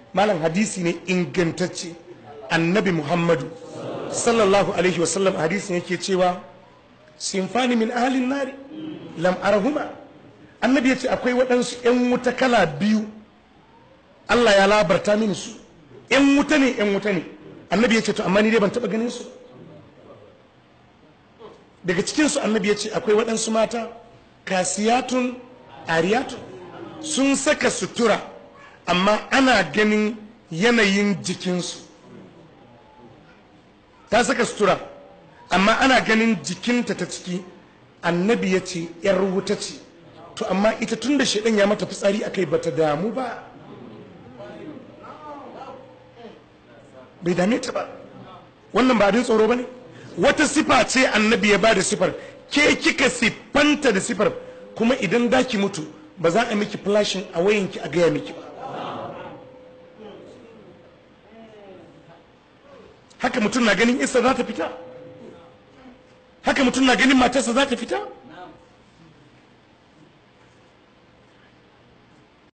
malam hadisi ne ingantacce annabi muhammadu sallallahu alaihi wasallam hadisin yake cewa sinfani min ahalin nari lam arahuma annabi ya ce akwai waɗansu 'yan wuta kala biyu Allah ya labarta mini su 'yan wuta ne 'yan wuta ne annabi ya ce to amma ni dai ban taɓa ganin su daga cikinsu annabi ya ce akwai waɗansu mata kasiyatun ariyatun sun saka sutura amma ana ganin yanayin jikinsu ta saka sutura amma ana ganin jikinta ta ciki annabi ya ce ‘yar wuta ce to amma ita tun da shaɗan ya mata fitsari akai bata damu ba bai dame ta ba wannan ba abin tsoro ba ne wata sifa ce annabi ya ba da sifar ke kika siffanta da sifar kuma idan daki mutu ba za a miki flashin a wayanki a gaya miki ba haka mutum na ganin isa za ta fita haka mutum na ganin matarsa za ta fita